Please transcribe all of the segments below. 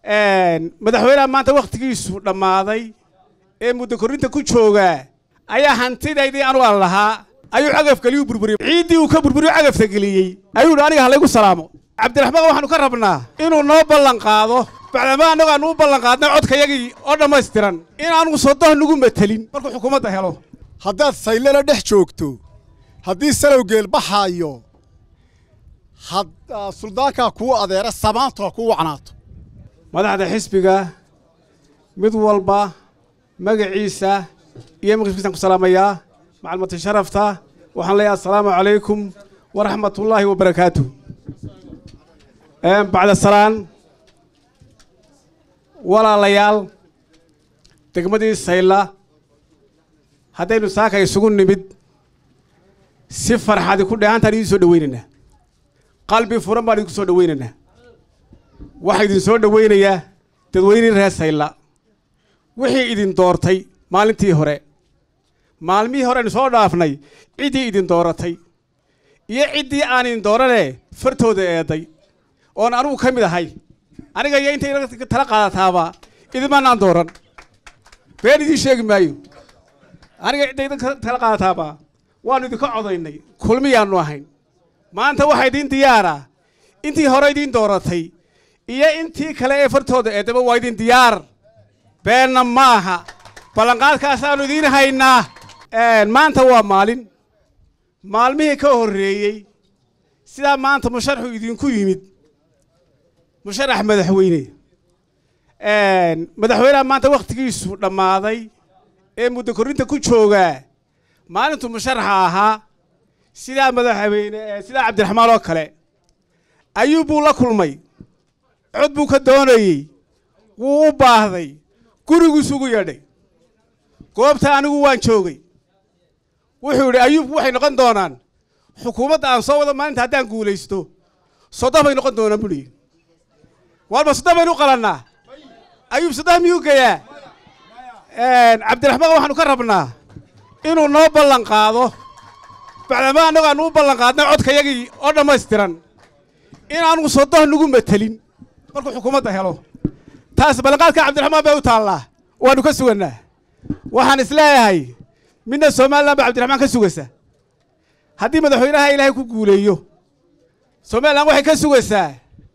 madaxweynaha maanta wakhtigiisu dhammaaday ee muddo korrinta ku joogaa ayaa hantidaydii anu aan lahaa ayuu cagafgeliyuu burburiyey ciiddii uu ka burburiyo cagafta geliyey ayuu dhi aniga halaygu salaamo cabdiraxmaan waxaanu ka rabnaa inuu noo ballan qaado bacdama annagu aanu u ballan qaadnay codkayagii oo dhammaystiran inaanu sodoh nagu matelin markuu xukuumadda helo haddaad saylana dhex joogto haddii salowgeel baxaayo suldaankaa kuu adeera samaantu ha kuu wacnaato madaxda xisbiga mid walba magaciisa iyo maqifkiisaan ku salaamayaa macalmati sharafta waxaan leeyahay assalaamu calaykum waraxmatullaahi wabarakaatu bacda salaan walaalayaal degmadii sayla haddaynu saaka isugu nimid si farxadi ku dheehantaan idiin soo dhowaynaynaa qalbi furan baan idinku soo dhowaynaynaa waxaa idin soo dhowaynayaa dadweynihii reer sayla wixii idin doortay maalintii hore maalmihii hore aynu soo dhaafnay ciddii idin dooratay iyo ciddii aan idin dooranee fartooda eeday oon anugu ka mid ahay aniga iyo intay tala qaadataaba idimanaan dooran been idiin sheegi maayo aniga cidda idin tala qaadataaba waannu idinka codaynay kulmiyaannu ahayn maanta waxaa idiin diyaara intii hore idiin dooratay iyo intii kale ee fartooda eedaba waa idin diyaar beenna maaha ballanqaadkaasaannu idiin haynaa maanta waa maalin maalmihii ka horreeyey sidaa maanta musharaxu idinku yimid musharax madaxweyne madaxweynaha maanta wakhtigiisu dhammaaday ee muddo korrinta ku joogaa maalintuu musharaxa ahaa sidaa madaxweyne sidaa cabdiraxmaan oo kale ayuu buu la kulmay cod buu ka doonayey wuu u baahday guriguisugu yeedhay goobta anigu waan joogay wuxuu yidhi ayuub waxay noqon doonaan xukuumadda aan soo wado maalinta haddaan guulaysto sodoh bay noqon doonaan buu lihi walba sodoh baynu u qalannaa ayuub sodoh miyuu geyaa cabdiraxmaan waxaanu ka rabnaa inuu noo ballan qaado bacdama annagu aanu u ballan qaadnay codkayagii oo dhammaystiran inaanu sodoh nagu matelin markuu xukuumadda helo taas ballanqaadka cabdiraxmaan bay u taallaa waannu ka sugannaa waxaan isleeyahay midna somalilan baa cabdiraxmaan ka sugaysa haddii madaxweynaha ilaahay ku guuleeyo somalilan waxay ka sugaysaa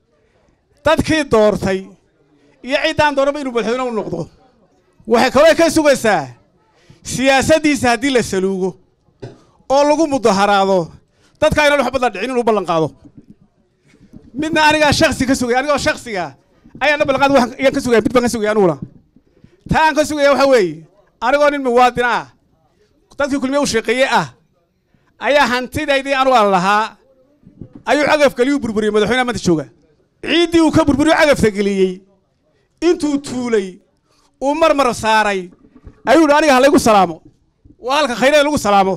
dadkii doortay iyo ciddaan dooranba inuu madaxweyne u noqdo waxay kaloo ka sugaysaa siyaasaddiisa haddii la saluugo oo lagu mudaharaado dadka aynan waxba la dhicin inuu ballan qaado midna anigaa shaksi ka sugaya anigoo shaksiga ayaana ballanqaad ayaan ka sugaya mid baan ka sugaya aniguna taa aan ka sugaya waxa weeye anigoo nin muwaadin ah dadkii kulmiye u shaqeeye ah ayaa hantidaydii anu aan lahaa ayuu cagafgeliyuu burburiyey madaxweynaha maanta jooga ciiddii uu ka burburiyo cagafta geliyey intuu tuulay uu marmar saaray ayuu hi aniga halaygu salaamo waa halka khayrada lagu salaamo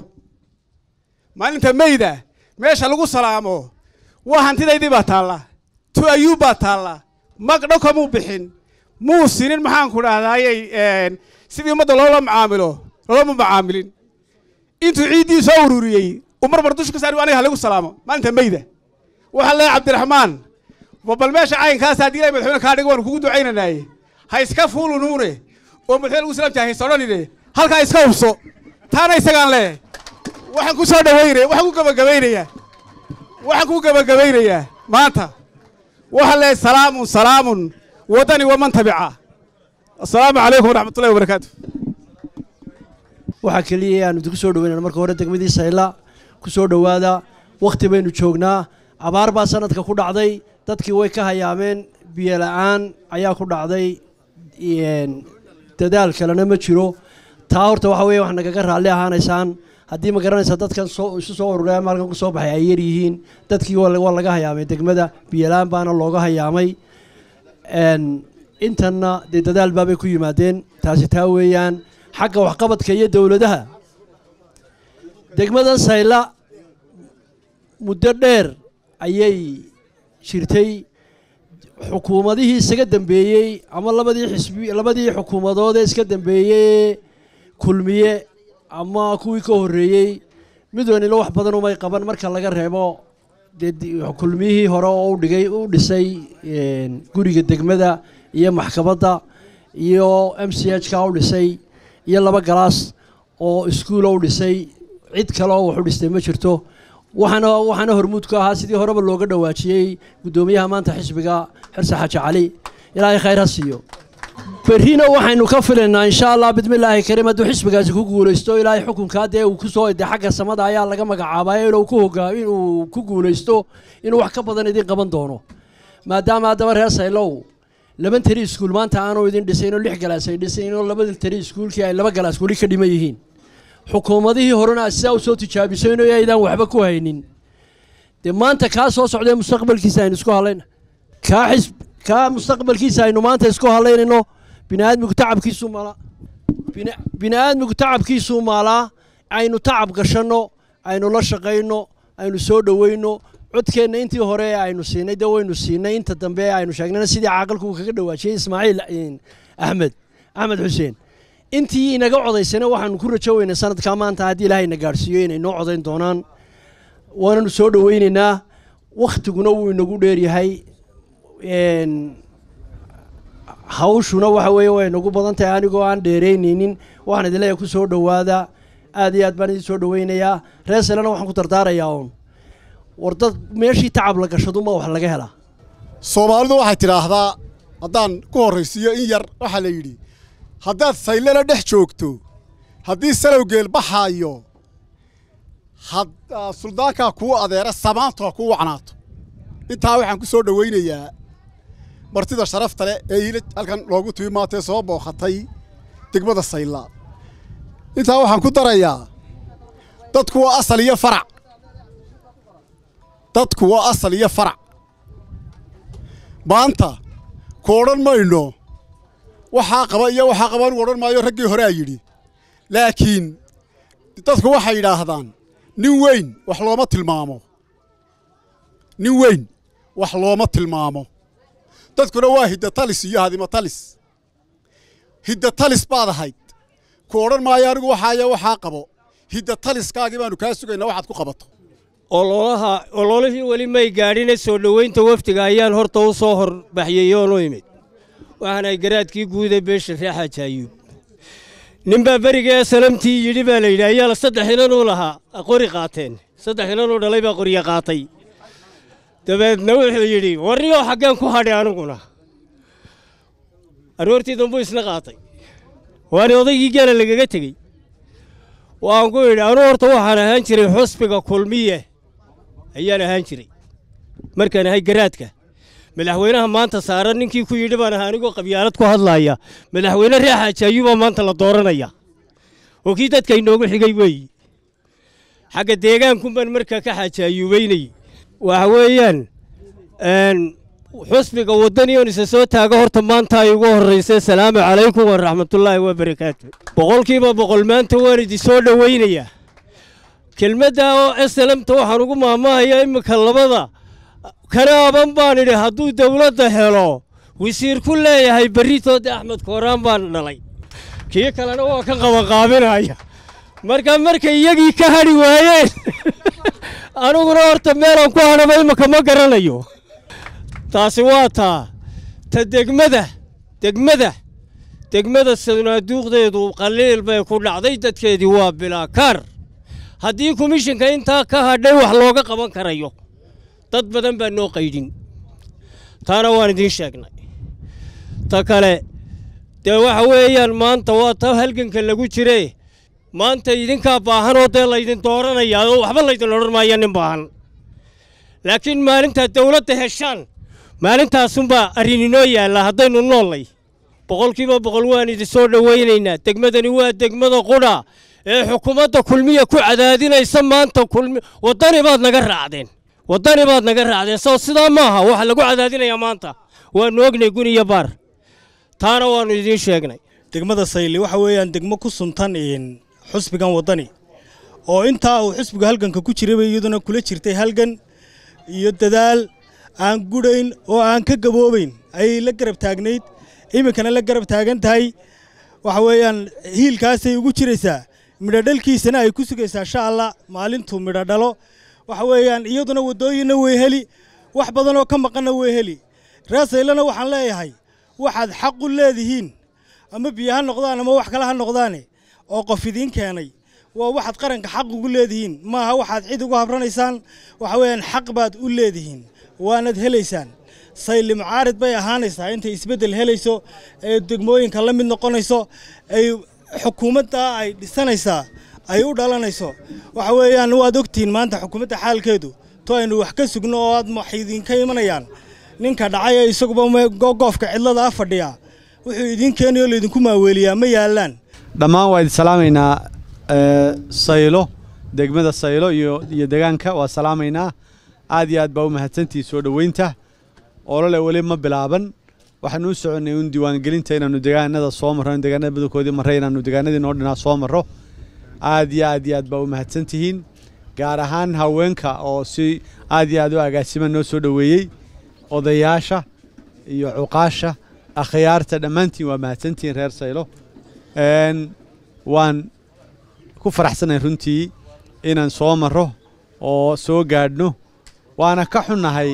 maalinta meyda meesha lagu salaamo waa hantidaydii baa taalla tu ayuub baa taalla magdho kamuu bixin muu sinin maxaanku dhahdaayey sidii ummadda loola macaamilo loolama macaamilin intuu ciiddii soo ururiyey uu marmar dusha ka saari aniga halaygu salaamo maalinta meyda waxaa leeyahay cabdiraxmaan bal meesha caynkaas haddii ilahay madaxweyne kaa dhigo waanu kugu ducaynanaaye ha iska fuulunuune oo madaxweyne lagu salaam jahay sodhanine halkaa iska hubso taana isagaan leeyahay waxaan ku soo dhawaynaya waxaan ku gabagabaynayaa waxaan ku gabagabaynayaa maanta waxaan leeyahay salaamun salaamun waddani waman tabica assalaamu calaykum waraxmatullahi wabarakaatu waxaa keliya aanu idinku soo dhaweynana marka hore degmadii sayla ku soo dhowaada wakhti baynu joognaa abaar baa sanadka ku dhacday dadkii way ka hayaameen biyo la-aan ayaa ku dhacday dadaal kalena ma jiro taa horta waxa weeye wax nagaga raalli ahaanaysaan haddii ma garanaysaa dadkan soo isu soo ururaya maalkan ku soo baxay ay yar yihiin dadkii waa laga hayaamay degmada biyo la-aan baana looga hayaamay intanna dee dadaal baabay ku yimaadeen taasi taa weeyaan xagga waxqabadka iyo dowladaha degmadan sayla muddo dheer ayay jirtay xukuumadihii isaga dambeeyey ama labadii xisbi labadii xukuumadood ee iska dambeeyey kulmiye ama kuwii ka horreeyey mid wanila wax badan umay qaban marka laga reebo dee kulmiyihii hore oo u dhigay u dhisay guriga degmada iyo maxkamadda iyo m c h ka u dhisay iyo laba galaas oo iskuula u dhisay cid kale oo wax u dhistay ma jirto waxaana waxaana hormuud ka ahaa sidii horeba looga dhawaajiyey guddoomiyaha maanta xisbiga xirse xaaji cali ilaahay khayr ha siiyo berrina waxaynu ka filaynaa insha allah bidmillaahi kariim hadduu xisbigaasi ku guulaysto ilaahay xukunkaa dee uu kusoo de xagga samada ayaa laga magacaabaya inuu ku hogaa inuu ku guulaysto inuu wax ka badan idin qaban doono maadaama haddaba reer saylow laba tari iskuul maanta aanu idin dhisayn oo lix galaas ay dhisayn oo labada tari iskuulkii ay laba galaas weli ka dhiman yihiin xukuumadihii horena sidaa u soo tijaabisayno aydaan waxba ku haynin dee maanta kaa soo socdee mustaqbalkiisa aynu isku hadlayna kaa xisb kaa mustaqbalkiisa aynu maanta isku hadlaynayno biniaadmigu tacabkiisuu maalaa bini'aadmigu tacabkiisuu maalaa aynu tacab gashanno aynu la shaqayno aynu soo dhoweyno codkeenna intii hore aynu siinay dee waynu siinay inta dambe aynu sheegnayna sidii caaqalku uu kaga dhawaajiyey ismaaciil axmed axmed xuseen intii inaga codaysana waxaanu ku rajo weynay sanadkaa maanta haddii ilaahay na gaadhsiiyo inay noo codayn doonaan waananu soo dhoweynaynaa wakhtiguna wuu inagu dheeryahay hawshuna waxa weeye way nagu badan tahay anigoo aan dheeraynaynin waxaan idin leeyahay ku soo dhowaada aad iyo aad baan idin soo dhoweynayaa reer selena waxaan ku dardaarayaa uun war dad meeshii tacab la gashaduma wax laga helaa soomaalidu waxay tidhaahdaa haddaan ku horraysiiyo in yar waxaa la yidhi haddaad saylana dhex joogto haddii salowgeel baxaayo had suldaankaa kuu adeera samaantu ha kuu wacnaato intaa waxaan ku soo dhowaynayaa martida sharafta leh ee iila halkan loogu timi maantee soo booqatay degmada sayla intaa waxaan ku darayaa dadku waa asal iyo farac dadku waa asal iyo farac maanta ku odhan mayno waxaa qaba iyo waxaa qaba anugu odhan maayo raggii horea yidhi laakiin dadku waxay yidhaahdaan nin weyn wax looma tilmaamo nin weyn wax looma tilmaamo dadkuna waa hiddatalis iyo hadimatalis hiddatalis baad ahayd ku odhan maayo anigu waxaaya waxaa qabo hiddataliskaagii baanu kaa sugaynaa waxaad ku qabato ololaha ololihii weli may gaadhine soo dhoweynta wafdiga ayaan horta u soo horbaxyey oonu imid waxaanay garaadkii guuda beesha reexaaji ayuub ninbaa beriga salamtii yidhi baa la yidhi ayaa saddex inanuu lahaa qori qaateen saddex inanuu dhalay baa qorya qaatay dabeedna wuxuu yidhi warriyoo xaggeen ku hadhay aniguna aroortii dambuu isna qaatay waani odaygii geela lagaga tegey waan ku yidhi anuu horta waxaan ahaan jiray xusbiga kulmiye ayaan ahaan jiray markaan ahay garaadka madaxweynaha maanta saaran ninkii ku yidhi baan ahaa anigoo qabyaalad ku hadlaaya madaxweyne reexaaji ayuubaa maanta la dooranaya oo kii dadka inoogu xigay weeyi xagga deegaankunbaan markaa ka xaaji ayuubeynayey waxa weeyaan xusbiga waddani oon isa soo taago horta maanta ay ugu horraysay salaamu calaykum waraxmatullaahi wabarakaatu boqolkiiba boqol maanta waan idin soo dhowaynayaa kelmadda oo esalamta waxaan ugu maahmaahayaa imminka labada kanaaban baan idhi hadduu dawladda helo wasiir ku leeyahay berritoodde axmed kooraan baan dhalay kii kalena waa ka qabanqaabinaya marka markay iyagii ka hadhi waayeen aniguna horta meelaan ku hadhaba imminka ma garanayo taasi waa taa ta degmada degmada degmada sanaaduuqdeedu qaliil bay ku dhacday dadkeedii waa bilaakaar haddii komishinka intaa ka hadhay wax looga qaban karayo dad badan baa noo qaydhin taana waan idiin sheegnay ta kale dee waxa weeyaan maanta waa ta halganka lagu jire maanta idinkaa baahanoo dee laydin dooranayaa oo waxba laydin odhan maaya nin baahan laakiin maalintaad dawladda heshaan maalintaasunbaa arrin inoo yaalla haddaynu noollay boqolkiiba boqol waan idin soo dhowaynaynaa degmadani waa degmada qudha ee xukuumadda kulmiya ku cadaadinaysa maanta kulmi waddani baad naga raacdeen waddani baad naga raacdeen soo sidaa maaha waxa lagu cadaadinayaa maanta waannu ognay gun iyo baar taana waannu idiin sheegnay degmada sayli waxa weeyaan degmo ku suntan xusbigan waddani oo intaa uu xusbiga halganka ku jirayba iyaduna kula jirtay halgan iyo dadaal aan gudhayn oo aan ka gaboobayn ayay la garab taagnayd iminkana la garab taagan tahay waxa weeyaan hiilkaasay ugu jiraysaa midhodhalkiisana ay ku sugaysaa insha allah maalintuu midho dhalo waxa weeyaan iyaduna waddooyinna way heli wax badanoo ka maqanna way heli reesaylana waxaan leeyahay waxaad xaq u leedihiin ama biyo ha noqdaan ama wax kale ha noqdaane oo qof idiin keenay waa waxaad qaranka xaq ugu leedihiin maaha waxaad cid ugu habranaysaan waxa weeyaan xaq baad u leedihiin waanad helaysaan sayli mucaarid bay ahaanaysaa intay isbeddel helayso ee degmooyinka la mid noqonayso ay xukuumadda ay dhisanaysaa ay u dhalanayso waxa weeyaan waad ogtihiin maanta xukuumadda xaalkeedu to aynu wax ka sugno oo aad wax idinka imanayaan ninka dhacay ee isaguba goofka cidlada a fadhiya wuxuu idiin keenayo laydinku maaweeliyaa ma yaallaan dhammaan waa idin salaamaynaa saylo degmada saylo iyo iyo degaanka waa salaamaynaa aad iyo aad baa u mahadsantihi soo dhoweynta olole weli ma bilaaban waxaanu u soconnay un diiwaangelinta inaannu degaanada soo marro in degaanada badankoodii marray inaannu degaanadii noo dhinaa soo marro aad iyo aad iyo aad baa u mahadsantihiin gaar ahaan haweenka oo si aad iyo aad u agaasima noo soo dhoweeyey odayaasha iyo cuqaasha akhyaarta dhammaantiin waa mahadsantihiin reer saylo waan ku faraxsanahay runtii inaan soo marro oo soo gaadhno waana ka xunnahay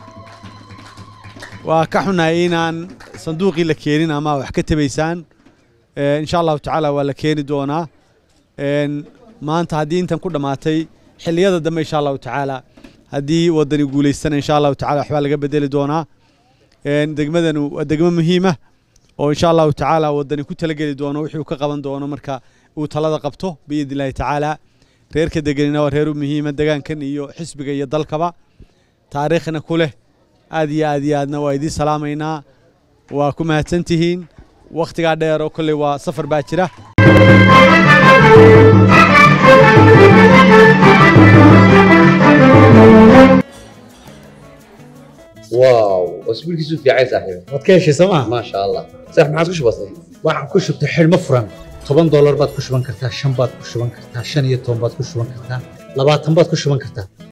waa ka xunnahay inaan sanduuqii la keenin ama wax ka tabaysaan insha allahu tacaala waa la keeni doonaa maanta haddii intan ku dhammaatay xilliyada dambe insha allahu tacaala haddii waddani guulaystana insha allahu tacala waxbaa laga bedeli doonaa degmadanu waa degmo muhiima oo insha allahu tacaala waddani ku talageli doono wixii uu ka qaban doono marka uu talada qabto biidni illahi tacaala reerka deganina waa reer u muhiima degaankan iyo xisbiga iyo dalkaba taariikhna ku leh aad iyo aad iyo aadna waa idiin salaamaynaa waa ku mahadsan tihiin wakhtigaa dheer oo kolley waa safar baa jira واو اسبوعك في عايز صاحبي waad ka heshay sooma ما شاء الله صح ما عاد كش بسيط waxaan ku shubtay xidhmo furan toban doolar baad ku shuban kartaa shan baad ku shuban kartaa shan iyo toban baad ku shuban kartaa labaatan baad ku shuban kartaa